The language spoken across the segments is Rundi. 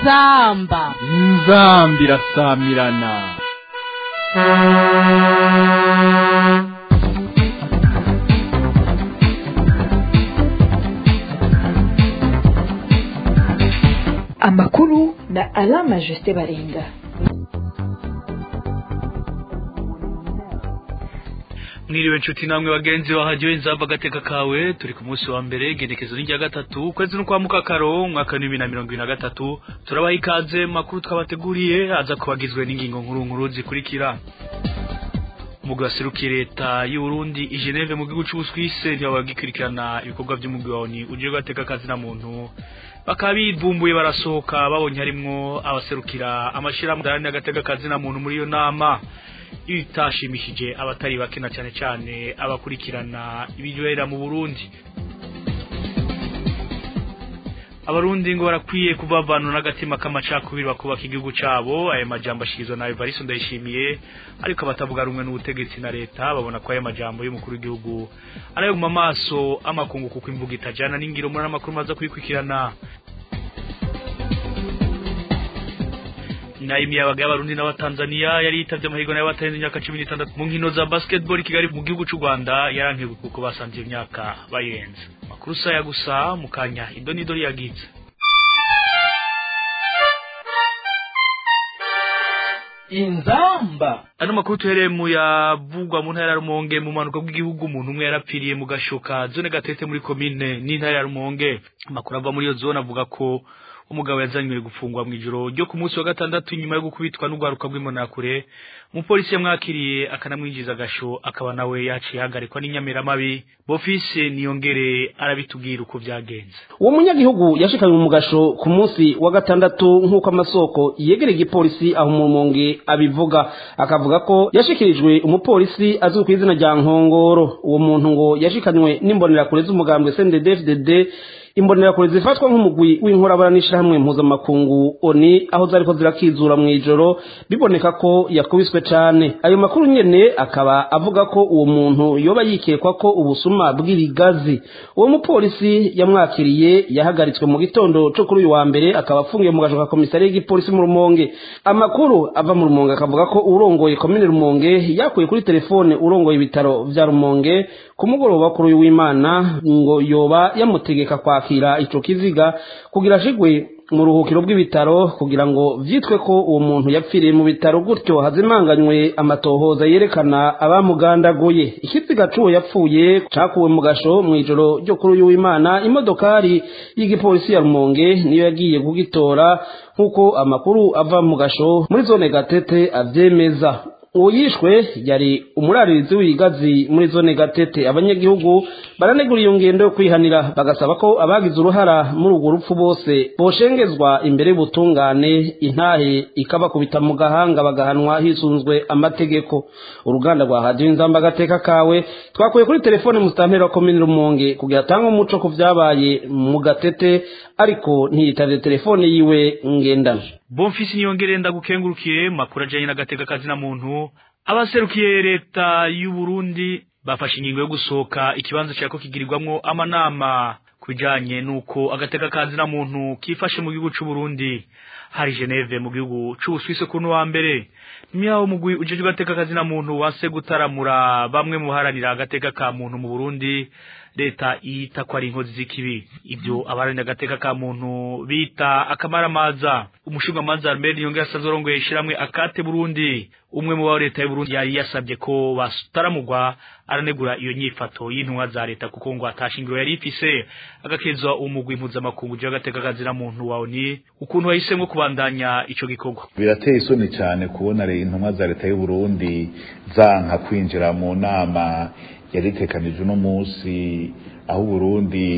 inzamba inzambi irasamirana amakuru na alama jusite baringa mwiriwe nshuti namwe bagenzi bahajyoye inzamba agateka kawe turi ku munsi wa mbere igenekezo n'irya gatatu ukwezi no kwa mukakaro umwaka w'ibihumbi na mirongo ibiri na gatatu turabaha ikaze mu makuru twabateguriye aza kubagizwe n'ingingo nkuru nkuru zikurikira umugwi waserukiye leta y'u Burundi i Geneve mu gihugu c'Ubuswise nibo bagikurikirana ibikorwa vy'umugwi wa ONU uje gateka kazi na muntu bakaba bivumbuye barasohoka babonye harimwo abaserukira amashirahamwe adaharanira agateka kazi na muntu muri iyo nama ibitashimishije abatari bake na cyane cyane abakurikirana ibibera mu Burundi abarundi ngo barakwiye kubavanura n'agatima k'amacakubiri bakubaka igihugu cabo ayo majambo ashikirizwa na Evariste Ndayishimiye ariko abatavuga rumwe n'ubutegetsi na leta babona ko ayo majambo y'umukuru w'igihugu arayo mu maso amakungu kuko imvuga itajana n'ingiro muri amakuru maza kuyikurikirana nayo imiyabaga y'abarundi n'abatanzania yari yitavye amahirwe nayo batarenze imyaka cumi n'itandatu mu nkino za basketball i kigali mu gihugu c'u rwanda yarankiwe kuko basanze iyo myaka bayirenze makuru saya gusa mu kanya idonidori yagize inzamba ano makuru tuhereye mu yavugwa mu ntara ya rumonge mu manuka bw'igihugu umuntu umwe yarapfiriye mu gashoka zone gatete muri komine n'intara ya rumonge amakuru ava muri iyo zone avuga ko umugabo yazanywe gufungwa mu ijoro ryo ku munsi wa gatandatu nyuma yo gukubitwa n'urwaruka rw'imonakure umupolisi yamwakiriye akanamwinjiza agasho akaba nawe yaciye ahagarikwa n'inyamiramabi bofise niyongere arabitubwira uko byagenze uwo munyagihugu yashikanywe mu gasho ku munsi wa gatandatu nk'uko amasoko yegereye igipolisi aho mu rumonge abivuga akavuga ko yashikirijwe umupolisi azwi ku izina rya nkongoro uwo muntu ngo yashikanywe n'imbonerakure z'umugambwe cndd imbonerakure zifatwa nk'umugwi w'inkorabara n'ishirahamwe mpuzamakungu oni aho zariko zirakizura mu ijoro biboneka ko yakubiswe cane ayo makuru nyene akaba avuga ko uwo muntu yoba yikekwa ko ubusuma bw'ibigazi uwo mupolisi yamwakiriye yahagaritswe mu gitondo co kuri uyu wa mbere akaba afungiye mu gasho ka komisari y'igipolisi mu rumonge amakuru ava mu rumonge akavuga ko urongoye komine rumonge yakuye kuri telefone urongoye ibitaro vya rumonge ku mugoroba kuri uyu w'imana ngo yoba yamutegeka kwakira ico kiziga kugira ashigwe mu ruhukiro bw'ibitaro kugira ngo vyitwe ko uwo muntu yapfiriye mu bitaro gutyo hazimanganywe amatohoza yerekana abamugandaguye ikiziga c'uwo yapfuye cakuwe mu gasho mw'ijoro ryo kuri uyu w'imana imodokari y'igipolisi ya rumonge niyo yagiye kugitora nk'uko amakuru ava mu gasho muri zone gatete avyemeza uwo yishwe yari umuraririzi w'igazi muri zone gatete abanyagihugu baranegura iyo ngendo yo kwihanira bagasaba ko abagize uruhara muri urwo rupfu bose boshengezwa imbere y'ubutungane intahe ikabakubita mu gahanga bagahanwa hisunzwe amategeko uruganda rwa hadiyo inzamba agateka kawe twakuye kuri telefone musitanteri wa komini rumonge kugira atange umuco ku vyabaye mu gatete ariko ntiyitavye telefone yiwe ngendana Bonfisi niyongere ndagukengurukiye makuru ajanye n'agateka kazi na muntu abaserukiye leta y'u Burundi bafashe ingingo yo gusohoka ikibanza cyako kigirirwamwo amanama kujanye nuko agateka kazi na muntu kifashe mu gihugu c'u Burundi hari Geneve mu gihugu c'u Suisse kuno wa mbere miyaho mugwi ujeje agateka kazi na muntu wase gutaramura bamwe mu haranira agateka ka muntu mu Burundi leta iyita ko ari inkozi z'ikibi ibyo abaharanira agateka ka muntu bita akamaramaza umushingamanza Albert Yongera asanzwe arongoye ishiramwe akate Burundi umwe mu ba leta y'u Burundi yari yasabye ko bataramugwa aranegura iyo nyifato y'intumwa za leta kuko ngo atashingiro yari ifise agakezwa umugwi mpuzamakungu uje agateka kazira muntu wawe ni ukuntu wahisemwo kubandanya ico gikorwa birateye isoni cyane kubona intumwa za leta y'u Burundi zanka kwinjira mu nama yari itekanije uno munsi aho Burundi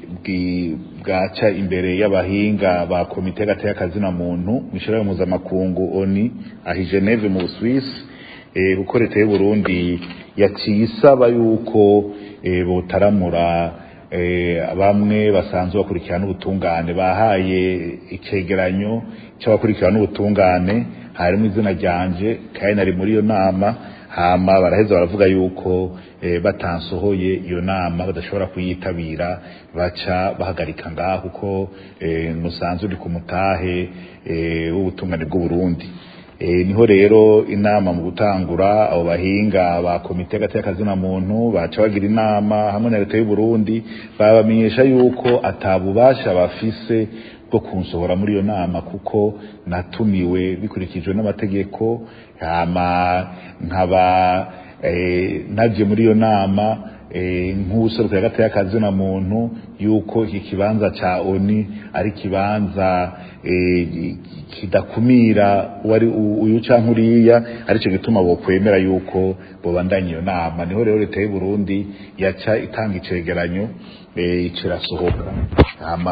bwaca imbere y'abahinga ba komite y'agateka kazina muntu mwishiraho mpuzamakungu oni ahi Geneve mu Swiss kuko leta y'u Burundi yaciye isaba yuko botaramura bamwe basanzwe bakurikirana ubutungane bahaye icegeranyo c'abakurikirana ubutungane harimo izina ryanje kandi nari muri iyo nama hama baraheza baravuga yuko eh, batansohoye iyo nama badashobora kuyitabira baca bahagarika ngaho kuko eh, musanzwe uri ku mutahe eh, w'ubutungane bw'uburundi E, niho rero inama mu gutangura abo bahinga ba komite hagati y'akazina muntu baca bagira inama hamwe na leta y'u Burundi babamenyesha yuko atabubasha bafise bwo kunsohora muri iyo nama kuko natumiwe bikurikijwe n'amategeko hama nkaba eh, navye muri iyo nama eh, nk'ubuseruka hagati y'akazina muntu yuko iki kibanza ca oni ari kibanza eh, kidakumira wari uyu canke uriya arico gituma bokwemera yuko bobandanya iyo nama niho rero leta y'u Burundi yaca itanga icegeranyo eh, icirasohoka hama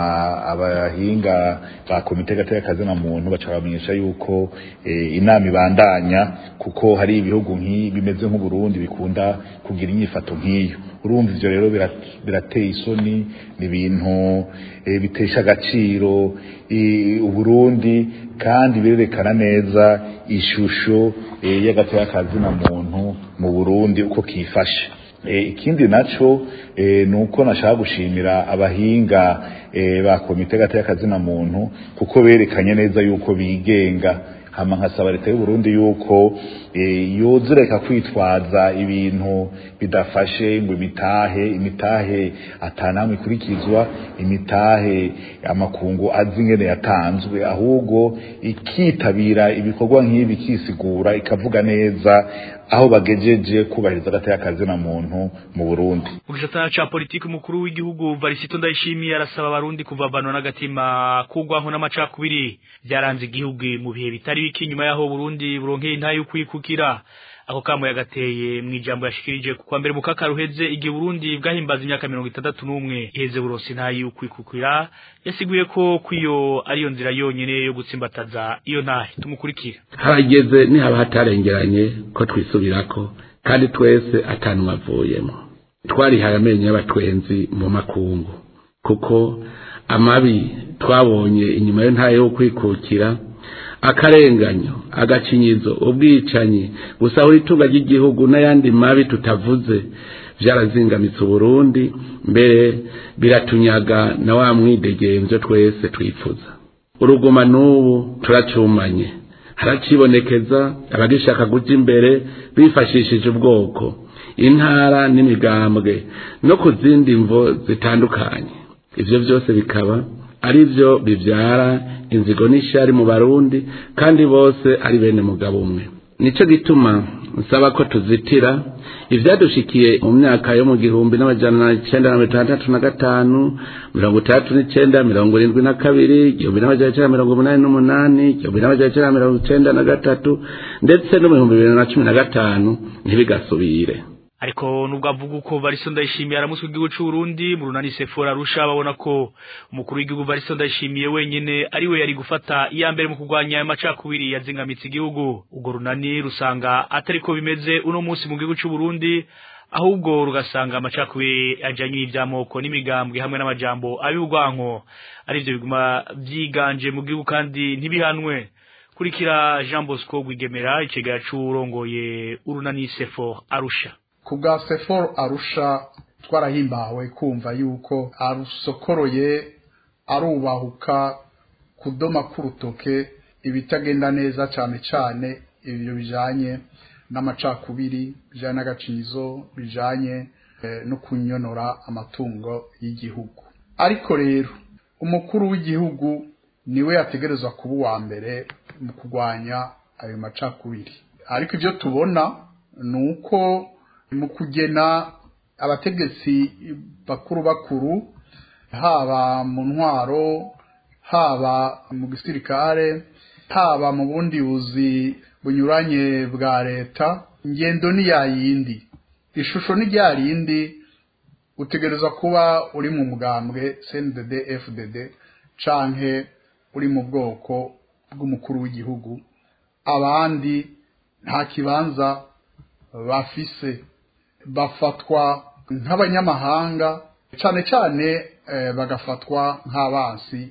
abahinga ba komite gateka kazina muntu baca bamenyesha yuko eh, inama ibandanya kuko hari ibihugu nk'ibi bimeze nk'u Burundi bikunda kugira inyifato nk'iyo urumva ivyo rero birat- birateye isoni ni ibintu eh, bitesha agaciro i- uburundi kandi birerekana neza ishusho eh, y'agateka kazina muntu mu burundi uko kifashe Eh, ikindi naco eh, nuko nashaka gushimira abahinga eh, ba komite gateka kazina muntu kuko berekanye neza yuko bigenga hama nkasaba leta y'u Burundi yuko eh, yozureka kwitwaza ibintu bidafashe ngo imitahe imitahe atanamwe ikurikizwa imitahe amakungu azi ingene yatanzwe ahubwo ikitabira ibikorwa nk'ibi kisigura ikavuga neza aho bagejeje kubahiriza agateka kazina muntu mu Burundi mu gisata ca politiki umukuru w'igihugu Varisito Ndayishimiye arasaba abarundi kuvavanwa n'agatima kugwaho n'amacakubiri byaranze igihugu mu bihe bitari biki nyuma yaho Burundi buronkeye intayo kwikukira ako kamo yagateye mu ijambo yashikirije kwa mbere mu kakaruheze igihe Burundi bwahimbaza imyaka mirongo itandatu n'umwe iheze buronse intayo kwikukira yasiguye ko kwiyo ariyo nzira yonyene yo gutsimbataza iyo ntahe tumukurikire harageze nihaba hatarengeranye ko twisubirako kandi twese atanumwe avuyemo twarihaye amenyo y'abatwenzi mu makungu kuko amabi twabonye inyuma yo ntayo yo kwikukira akarenganyo agacinyizo ubwicanyi gusahura itunga ry'igihugu n'ayandi mabi tutavuze byarazingamitse uburundi mbere biratunyaga na wa mwidegemvyo twese twifuza uruguma n'ubu turacumanye haracibonekeza abagishaka guja imbere bifashishije ubwoko intara n'imigambwe no ku zindi mvo zitandukanye ivyo vyose bikaba ari byo bivyara inzigo n'ishari mu barundi kandi bose ari bene mugabo umwe nico gituma nsaba ko tuzitira ivyadushikiye mu myaka yo mu gihumbi n'amajana icenda na mirongo itandatu na gatanu mirongo itandatu n'icenda mirongo irindwi na kabiri igihumbi n'amajana icenda mirongo umunani n'umunani igihumbi n'amajana icenda mirongo icenda na gatatu ndetse no mu bihumbi bibiri na cumi na gatanu ntibigasubire ariko nubwo avuga uko Varisto Ndayishimiye aramuswe igihugu c'u Burundi mu runani Sephora Arusha babona ko umukuru w'igihugu Varisto Ndayishimiye wenyene ari we yari gufata iya mbere mu kurwanya ayo macakubiri yazingamitse igihugu ubwo runani rusanga atariko bimeze uno munsi mu gihugu c'u Burundi ahubwo rugasanga amacakubiri ajanye n'ivyamoko n'imigambwe hamwe n'amajambo ab'ubwanko arivyo biguma vyiganje mu gihugu kandi ntibihanwe kurikira Jean Bosco Gwigemera icegera c'urongoye urunani Sephora Arusha ku bwa sefor arusha twarahimbawe kumva yuko arusokoroye arubahuka kudoma k'urutoke ibitagenda neza cyane cyane ibyo bijanye n'amacakubiri bijanye n'agacizo bijanye eh, no kunyonora amatungo y'igihugu ariko rero umukuru w'igihugu niwe yategerezwa kuba uwa mbere mu kurwanya ayo macakubiri ariko ibyo tubona ni uko mu kugena abategetsi bakuru bakuru haba mu ntwaro haba mu gisirikare haba mu bundi buzi bunyuranye bwa leta ingendo ni ya yindi ishusho ni rya rindi utegereza kuba uri mu mugambwe CNDD FDD canke uri mu bwoko bw'umukuru w'igihugu abandi nta kibanza bafise bafatwa nk'abanyamahanga cyane cyane bagafatwa nk'abansi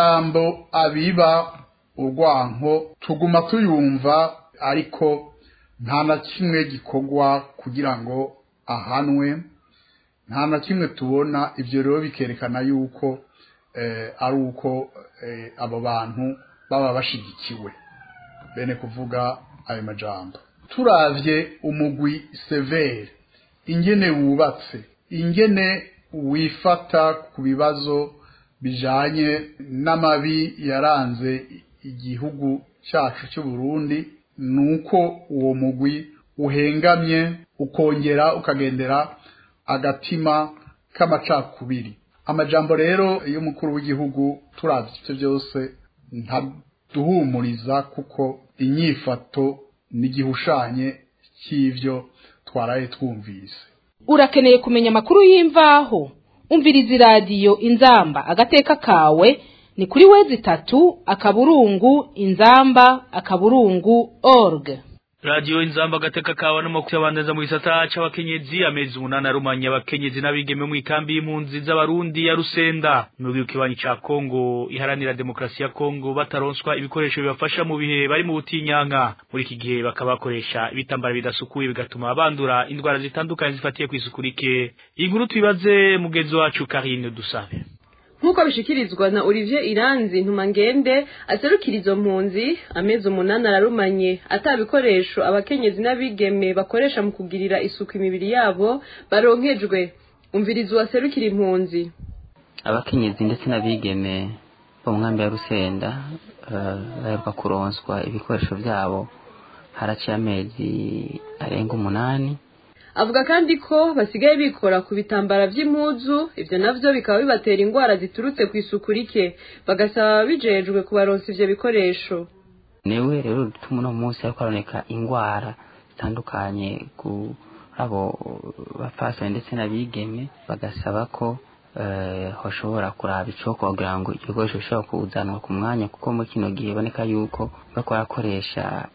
amajambo abiba urwanko tuguma tuyumva ariko nta na kimwe gikorwa kugira ngo ahanwe nta na kimwe tubona ibyo rero bikerekana yuko ari uko abo bantu baba bashigikiwe bene kuvuga ayo majambo turavye umugwi severe ingene wubatse ingene wifata ku bibazo bijanye n'amabi yaranze igihugu cyacu cy'u Burundi nuko uwo mugwi uhengamye ukongera ukagendera agatima k'amacakubiri amajambo rero y'umukuru w'igihugu turavye ivyo byose ntaduhumuriza kuko inyifato n'igihushanye cy'ivyo twaraye twumvise urakeneye kumenya amakuru y'imvaho umviriza iradiyo inzamba agateka kawe ni kuri wezi itatu akaburungu inzamba akaburungu org radiyo inzamba agateka kawe n'amakuru y'abandaza mu gisata c'abakenyezi amezi umunani arumanya abakenyezi n'abigeme mu ikambi y'impunzi z'abarundi ya rusenda mu gihugu kibanyi ca kongo iharanira demokarasi ya kongo bataronswa ibikoresho bibafasha mu bihe bari mu butinyanka muri iki gihe bakaba bakoresha ibitambara bidasukuye bigatuma bandura indwara zitandukanye zifatiye kw'isuku rike iyi nkuru tubibaze mugenzi wacu karine dusabe nk'uko bishikirizwa na Olivier Iranzi ntumangende aserukira izo mpunzi amezi umunani ararumanye atabikoresho abakenyezi n'abigeme bakoresha mu kugirira isuku imibiri yabo baronkejwe umvirizo waserukira impunzi abakenyezi ndetse n'abigeme bo mu nkambi ya rusenda baheruka kuronswa ibikoresho byabo haraciye amezi arenga umunani avuga kandi ko basigaye bikora ku bitambara by'impuzu ibyo navyo bikaba bibatera indwara ziturutse ku isuku rike bagasaba bijejwe kubaronsa ivyo bikoresho niwe rero dutuma uno munsi hariko haboneka indwara zitandukanye ku abo bapfasoni ndetse n'abigeme bagasaba ko hoshobora kuraba icoko kugira ngo ibikoresho bishobora kuzanwa ku mwanya kuko muri kino gihe iboneka yuko bariko barakoresha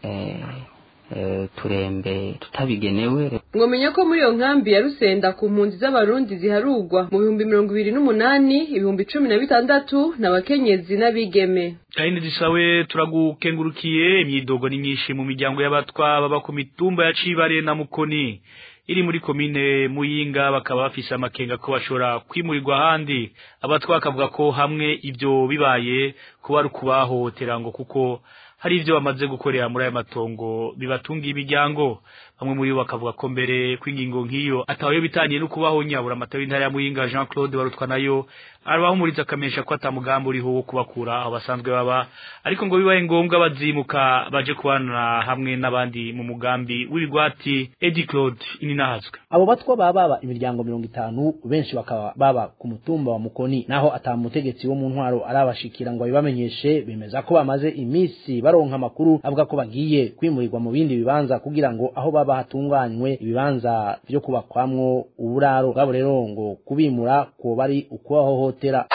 turembe tutabigenewe mwomenya ko muri iyo nkambi ya rusenda ku mpunzi z'abarundi ziharugwa mu bihumbi mirongo ibiri n'umunani ibihumbi cumi na bitandatu n'abakenyezi n'abigeme kandi dusawe turagukengurukiye imyidogo ni myinshi mu miryango y'abatwa baba ku mitumba ya cibare na mukoni iri muri komine muyinga bakaba bafise amakenga ko bashobora kwimurirwa ahandi abatwa bakavuga ko hamwe ibyo bibaye kuba ari ukubahohotera ngo kuko hari ivyo bamaze gukorera muri aya matongo bibatungiye imiryango bamwe muri bo bakavuga ko mbere kw'ingingo nk'iyo atawayo bitaniye no kubaho nyabura amata w'intara ya Muyinga Jean Claude barutwa nayo arabahumuriza akamenyesha ko atamugambi uriho wo kubakura aho basanzwe baba ariko ngo bibaye ngombwa bazimuka baje kubana hamwe n'abandi mu mugambi w'ibigwati Eddie Claude ininahazwe abo batwa baba baba imiryango mirongo itanu benshi bakaba baba ku mutumba wa Mukoni naho atamutegetsi wo mu ntwaro arabashikira ngo abibamenyeshe bemeza ko bamaze imisi baronka amakuru avuga ko bagiye kwimurirwa mu bindi bibanza kugira ngo aho baba hatunganywe ibibanza vyo kubakwamwo uburaro bwabo rero ngo kubimura ko bari ukubahohotera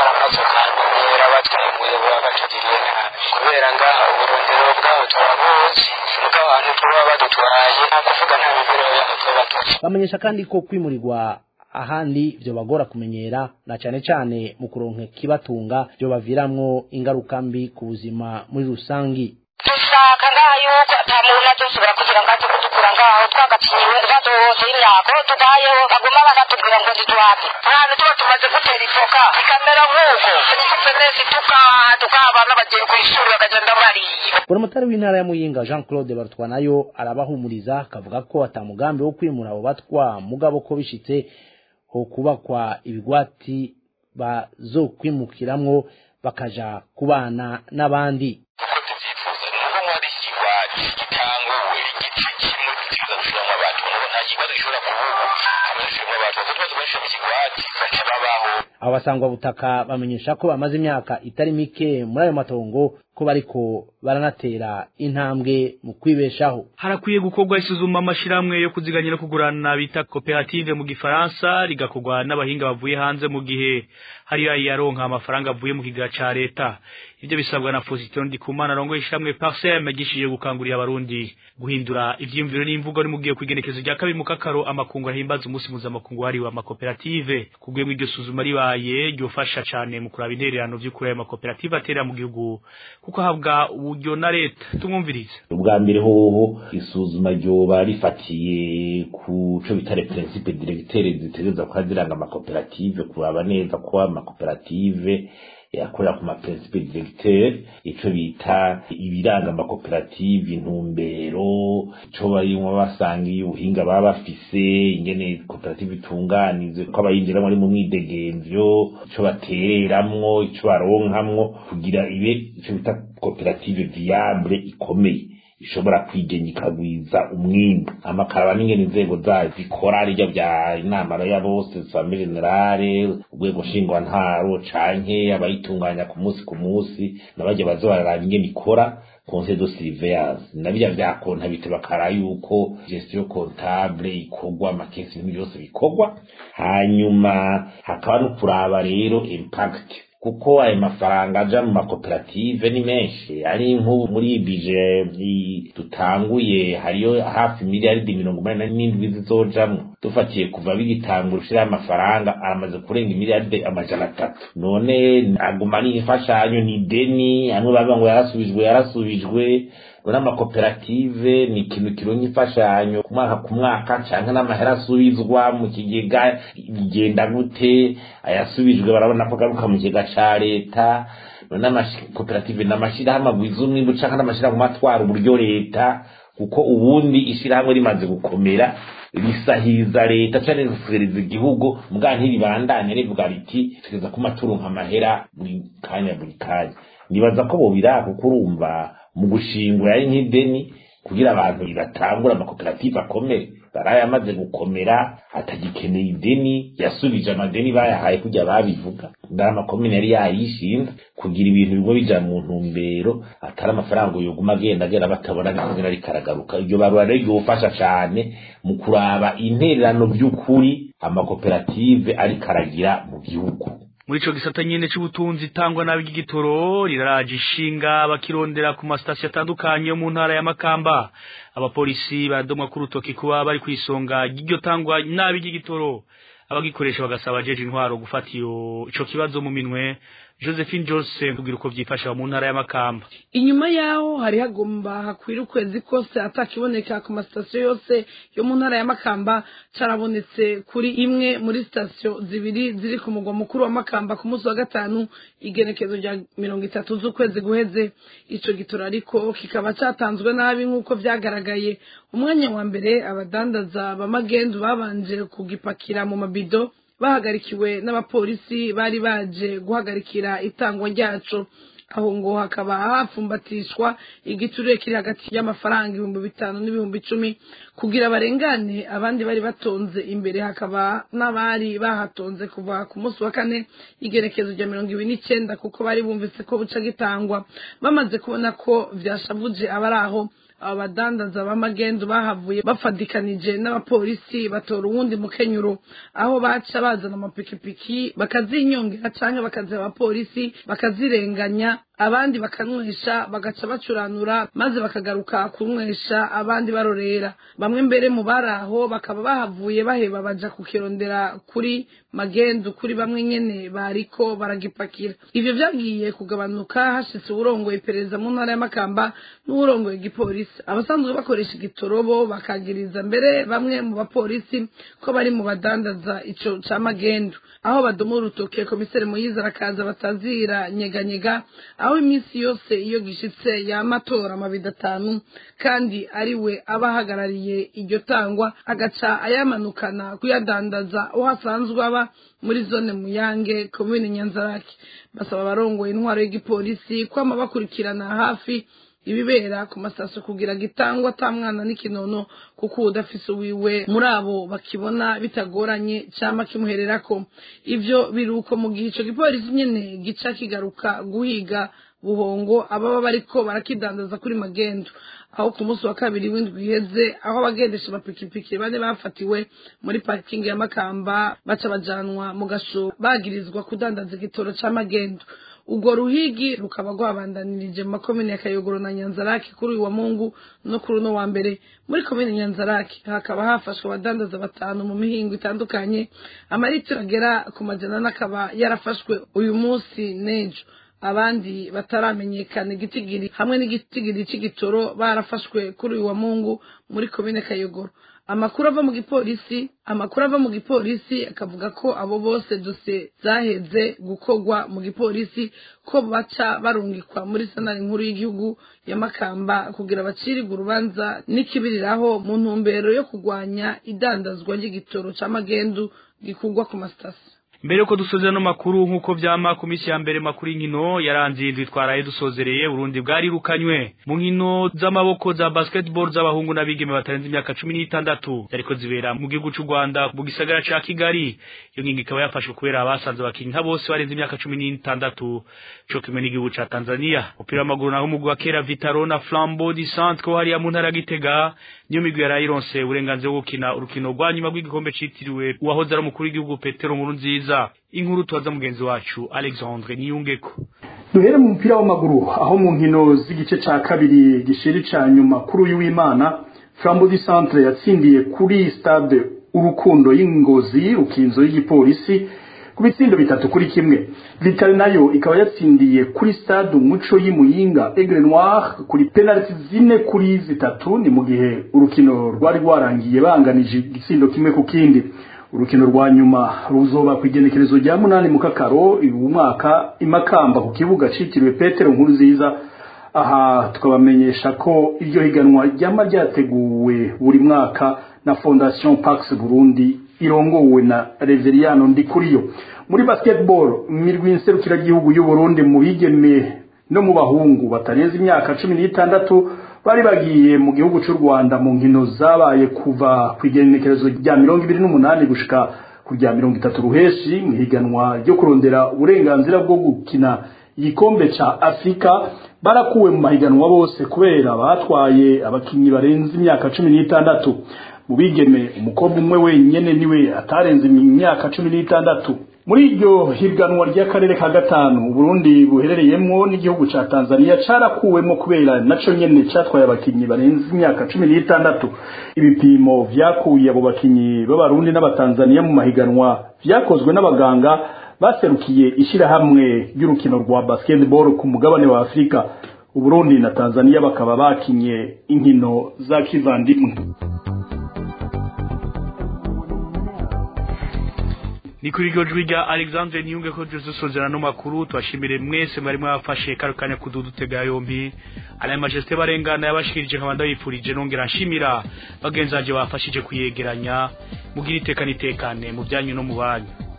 kubera ngaha uburondero bwabo turabuzi nuko abantu tuba badutwaye nta kuvuga nta mibereho yabo tuba tuzi bamenyesha kandi ko kwimurirwa ahandi vyo bagora kumenyera na cane cane mu kuronka kibatunga vyo baviramwo ingaruka mbi ku buzima muri rusangi dushaka ngaha yuko ata muntu adusubira kugira ngo aze kudukura ngaho twagacinyiwe baduhoze imyako tubayeho baguma bakatubwira ngo ntitwape ahantu tuba tumaze gutera ifoka ikamera nk'uko nikupe neza tukaha tukaha abana bagiye ku ishuri bakagenda bariye buramatari w'intara ya muyinga jean claude barutwa nayo arabahumuriza akavuga ko atamugambi wo kwimura abo batwa mugabo ko bishitse ho kubakwa ibigwati bazokwimukiramwo bakaja kubana n'abandi abo basangwa butaka bamenyesha ko bamaze imyaka itari mike muri ayo matongo ko bariko baranatera intambwe mu kwibeshaho harakwiye gukorwa isuzuma amashirahamwe yo kuziganyira kugurana bita koperative mu gifaransa rigakorwa n'abahinga bavuye hanze mu gihe hari yaronka amafaranga avuye mu kigega ca leta ivyo bisabwa na Faustin Ndikumana rongo ishamwe Parsem gishije gukangurira abarundi guhindura ivyimviro n'imvugo ari mugiye kwigenekezo rya kabiri mu kakaro amakungu ahimbaza umunsi mpuzamakungu hariwe amakoperative kugwemwa iryo suzuma ribaye ryofasha cane mu kuraba intererano vy'ukuri ayo makoperative atera mu gihugu kuko ahabwa uburyo na leta tumwumvirize ubwa mbere hoho isuzuma ryoba rifatiye ku co bita principe directeur zitegereza kuba ziranga amakoperative kuraba neza ko amakoperative yakorera ku maprincipe directeur ico bita ibiranga amakoperative intumbero ico barimwo basangiye ubuhinga baba bafise ingene koperative itunganize ko abayinjiramwo ari mu mwidegemvyo ico batereramwo ico baronkamwo kugira ibe ico bita koperative viable ikomeye ishobora kwigenya ikagwiza umwimbu amakaraba n'ingene inzego zayo zikora rirya vya inama ya bose same generale urwego nshingwantaro canke abayitunganya ku munsi ku munsi nabarya baza bararaba ingene ikora conseil de surveillance nabirya vya kontabite bakara yuko gestion comptable ikorwa amakesi n'ibintu byose bikorwa hanyuma hakaba no kuraba rero impact kuko ayo mafaranga aja mu makoperative ni menshi ari nk'ubu muri bije dutanguye hariyo hafi miliyaridi mirongo umunani n'indwi zizojamwo dufatiye kuva bigitangura ushiraho amafaranga aramaze kurenga miliyaridi amajana atatu none aguma ni imfashanyo ni deni hamwe bavuga ngo yarasubijwe yarasubijwe none amakoperative ni ikintu kironka imfashanyo ku mwaka ku mwaka canke n'amahera asubizwa mu kigega bigenda gute ayasubijwe barabona ko garuka mu kigega ca leta none amakoperative n'amashirahamwe agwiza umwimbu canke n'amashirahamwe atwara uburyo leta kuko ubundi ishirahamwe rimaze gukomera risahiza leta canke risereza igihugu mbwa ntiribandanye rivuga riti tugeza ku maturonka amahera buri kanya buri kanya nibaza ko bobira kuko urumva mu gushingura ari nk'ideni kugira abantu batangura amakoperative akomere baraye amaze gukomera atagikeneye ideni yasubije amadeni bayahaye kujya babivuga ndari amakomine yari yayishinze kugira ibintu bimwe bija mu ntumbero atari amafaranga yoguma agenda agenda batabona n'akazina rikaragaruka iryo barura rero ryofasha cane mu kuraba intererano by'ukuri amakoperative ariko aragira mu gihugu muri ico gisata nyene c'ubutunzi itangwa nabi ry'igitoro riraraje ishinga bakirondera ku masitasiyo atandukanye yo mu ntara ya Makamba abapolisi baradomwa ku rutoki kuba bari kwisonga ry'iryo tangwa nabi ry'igitoro abagikoresha bagasaba jeje intwaro gufata iyo ico kibazo mu minwe Josephine Jose kugira uko vyifasha mu ntara ya Makamba inyuma yaho hari hagomba hakwira ukwezi kose atakiboneka ku masitasiyo yose yo mu ntara ya Makamba carabonetse kuri imwe muri sitasiyo zibiri ziri ku mugwa mukuru wa Makamba ku munsi wa gatanu igenekezo rya mirongo itatu z'ukwezi guheze ico gitora ariko kikaba catanzwe nabi nk'uko vyagaragaye umwanya wa mbere abadandaza b'amagendu babanje kugipakira mu mabido bahagarikiwe n'abapolisi bari baje guhagarikira itangwa ryaco aho ngo hakaba hapfumbatishwa igiturire kiri hagati y'amafaranga ibihumbi bitanu n'ibihumbi icumi kugira barengane abandi bari batonze imbere hakaba n'abari bahatonze kuva ku munsi wa kane igerekezo rya mirongo ibiri n'icenda kuko bari bumvise ko buca gitangwa bamaze kubona ko vyashavuje abari aho aba badandaza b'amagendu bahavuye bafadikanije n'abapolisi batora uwundi mukenyuro aho baca bazana amapikipiki bakazinyongera canke bakaziha abapolisi bakazirenganya abandi bakanywesha bagaca bacuranura maze bakagaruka kunywesha abandi barorera bamwe mbere mu bari aho bakaba bahavuye baheba baja kukirondera kuri magendu kuri bamwe nyene bariko baragipakira ivyo vyagiye kugabanuka hashitse uwurongoye iperereza mu ntara y'amakamba n'uwurongoye igipolisi abasanzwe bakoresha igitorobo bakagiriza mbere bamwe mu bapolisi ko bari mu badandaza ico ca magendu aho badoma urutoke komiseri muyiza arakaza batazira nyeganyega aho iminsi yose iyo gishitse yamatora amabido atanu kandi ari we aba ahagarariye iryo tangwa agaca ayamanukana kuyadandaza aho asanzwe aba muri zone muyange komine nyanzarake basaba abarongoye intwaro y'igipolisi kwama bakurikirana hafi ibibera ku masaso kugira gitangwa ata mwana n'ikinono kuko udafise uwiwe muri abo bakibona bitagoranye cyama kimuhererako ivyo biruko mu gihe ico gipolisi nyene gica kigaruka guhiga buhongo ababa bariko barakidandaza kuri magendo aho ku munsi wa kabiri w'indwi iheze aho abagendesha amapikipiki bane bafatiwe muri parikingi ya makamba baca bajanwa mu gasho bagirizwa kudandaza igitoro ca magendo urwo ruhigi rukaba rwabandanirije mu makomine ya kayogoro na nyanzarake kuri uyu wa mungu no kuri uno wa mbere muri komine nyanzarake hakaba hafashwe abadandaza batanu mu mihingo itandukanye amaritiro agera ku majana n'akaba yarafashwe uyu munsi n'ejo abandi bataramenyekana igitigiri hamwe n'igitigiri c'igitoro barafashwe kuri uyu wa mungu muri komine kayogoro amakuru ava mu gipolisi amakuru ava mu gipolisi akavuga ko abo bose dosiye zaheze gukorwa mu gipolisi ko baca barungikwa muri sanari nkuru y'igihugu ya makamba kugira bacirirwe urubanza n'ikibiriraho mu ntumbero yo kurwanya idandazwa ry'igitoro c'amagendu gikurwa ku masitasiyo mbere yuko dusozera no makuru nk'uko vyama ku misi ya mbere makuru y'inkino yaranze indwi twaraye dusozereye Burundi bwarirukanywe mu nkino z'amaboko za basketball z'abahungu n'abigeme batarenze imyaka cumi n'itandatu zariko zibera mu gihugu c'u Rwanda mu gisagara ca Kigali iyo ngingo ikaba yafashwe kubera abasanze abakinyi nka bose barenze imyaka cumi n'itandatu co kimwe n'igihugu ca Tanzania umupira w'amaguru naho umugwi wa kera Vitaro na Flambeau du Centre ko hariya mu ntara ya Gitega niyo migwi yarayironse uburenganzira bwo gukina urukino rwa nyuma rw'igikombe citiriwe uwahoze ari umukuru w'igihugu Petero Nkurunziza inkuru tubaza mugenzi wacu Alexandre Niyungeko duhere mu mupira w'amaguru aho mu nkino z'igice ca kabiri gishiri ca nyuma kuri uyu w'Imana Flambeau du Centre yatsindiye kuri stade urukundo y'ingozi rukinzo y'igipolisi ku bitsindo bitatu kuri kimwe Vitali nayo ikaba yatsindiye kuri stade umuco y'imuyinga Aigle Noir kuri penalty zine kuri zitatu ni mu gihe urukino rwari rwarangiye banganije igitsindo kimwe ku kindi urukino rwa nyuma ruzoba ku igenekerezo rya munani mu kakaro uyu mwaka imakamba ku kibuga citiriwe petero nkuru nziza aha tukabamenyesha ko iryo higanwa ryama ryateguwe buri mwaka na fondation pax burundi irongowe na reveriano ndikuriyo muri basketball imirwi nserukiragihugu y'u burundi mu bigeme no mu bahungu batarenze imyaka cumi n'itandatu bari bagiye mu gihugu cy'u Rwanda mu nkino zabaye kuva ku igenekerezo rya mirongo ibiri n'umunani gushika ku rya mirongo itatu ruheshi mu higanwa ryo kurondera uburenganzira bwo gukina igikombe ca Afrika barakuwe mu mahiganwa bose kubera batwaye abakinyi barenze imyaka cumi n'itandatu mu bigeme umukobwa umwe wenyene niwe atarenze imyaka cumi n'itandatu muri iryo higanwa ry'akarere ka gatanu Burundi buherereyemwo n'igihugu ca Tanzania carakuwemo kubera naco nyene catwaye abakinyi barenze imyaka cumi n'itandatu ibipimo vyakuye abo bakinyi b'abarundi n'abatanzania mu mahiganwa vyakozwe n'abaganga baserukiye ishirahamwe ry'urukino rwa basketball ku mugabane wa Afrika Uburundi na Tanzania bakaba bakinye inkino za kivandimwe ni kuri iryo jwi rya alexandre niyunge ko dusozera no makuru tubashimire mwese mwari mwafashe kano kanya kududutega yombi alaye majesite barengana yabashikirije nkabanda yifurije nongera nshimira bagenzi banje bafashije kuyegeranya mugira iteka nitekane mu byanyu no mu banyu